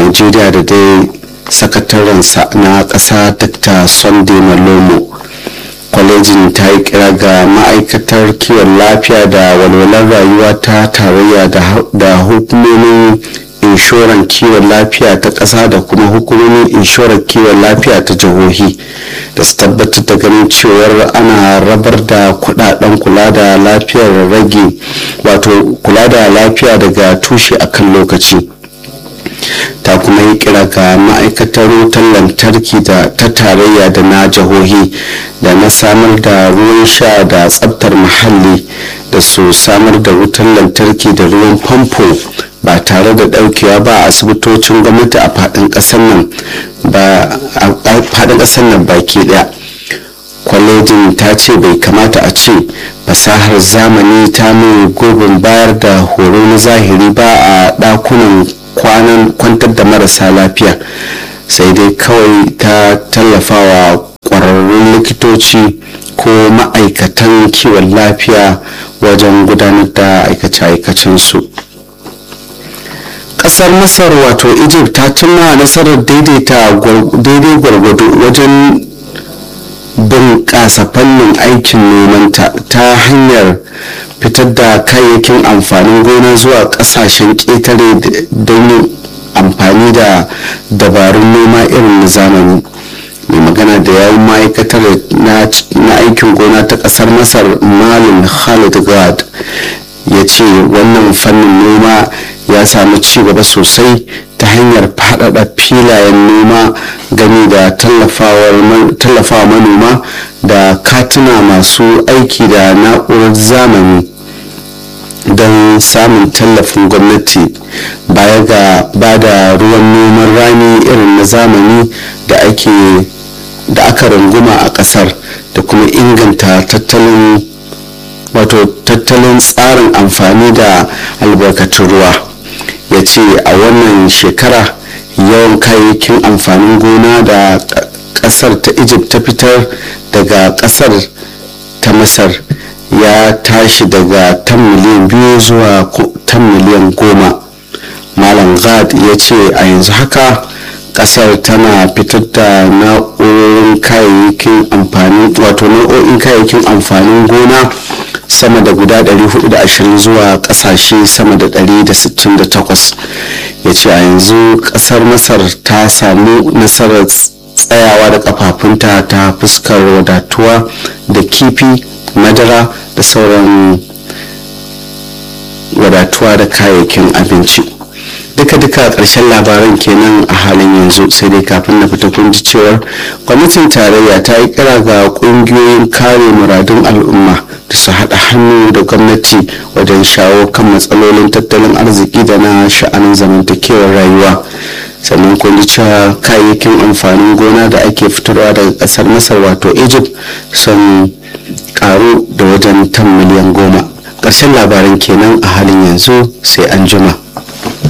najeriya da dai sakatarensa na ƙasa dr sunday malomo kwalejin ta yi kira ga ma'aikatar kiwon lafiya da walwalar rayuwa ta tarayya da hukumomin inshoran kiwon lafiya ta ƙasa da kuma hukumomin inshoran kiwon lafiya ta jihohi da su tabbatar da ganin cewar ana rabar da kudaden kula da lafiyar rage wato kula da lafiya daga tushe akan lokaci ta kuma yi kira ga ma'aikatar wutar lantarki da ta tarayya da na jihohi da na samar da ruwan sha da tsabtar muhalli da su samar da wutar lantarki da ruwan famfo ba tare da daukewa ba a asibitocin gwamnati a fadin kasar nan ba a fadin kasar nan baki daya kwalejin ta ce bai kamata a ce fasahar zamani ta mai gurbin bayar da horo na zahiri ba a dakunan kwanan kwantar da marasa lafiya sai dai kawai ta tallafawa kwararrun likitoci ko ma'aikatan kiwon lafiya wajen gudanar da aikace-aikacensu kasar masar wato egypt ta cimma nasarar daidaita daidai gwargwado wajen bunƙasa fannin aikin nomanta ta hanyar fitar da kayayyakin amfanin gona zuwa ƙasashen ƙetare don yin amfani da dabarun noma irin na zamani mai magana da yawun ma'aikatar na aikin gona ta ƙasar masar malin khalid gad ya ce wannan fannin noma ya samu ci gaba sosai ta hanyar faɗaɗa filayen noma gani da tallafawa manoma da katuna masu aiki da na'urar zamani don samun tallafin gwamnati baya ga ba da ruwan noman rani irin na zamani da ake da aka runguma a ƙasar da kuma inganta tattalin wato tattalin tsarin amfani da albarkatun ruwa ya ce a wannan shekara yawan kayayyakin amfanin gona da kasar ta egypt ta fitar daga kasar ta masar ya tashi daga tan miliyan biyu zuwa tan miliyan goma malam gad ya ce a yanzu haka kasar tana fitar da na'urorin kayayyakin amfani wato nau'o'in kayayyakin amfanin gona sama da guda 420 zuwa kasashe sama da 168 ya ce a yanzu kasar masar ta samu nasarar tsayawa da kafafunta ta fuskar wadatuwa da kifi madara da sauran wadatuwa da kayayyakin abinci duka-duka ƙarshen labaran kenan a halin yanzu sai dai kafin na fita kun ji cewar gwamnatin tarayya ta yi kira ga ƙungiyoyin kare muradun al'umma da su haɗa hannu da gwamnati wajen shawo kan matsalolin tattalin arziki da na sha'anin zamantakewar rayuwa sannan kun ji cewa kayayyakin amfanin gona da ake fitarwa daga ƙasar masar wato egypt sun karu da wajen tan miliyan goma ƙarshen labaran kenan a halin yanzu sai an jima.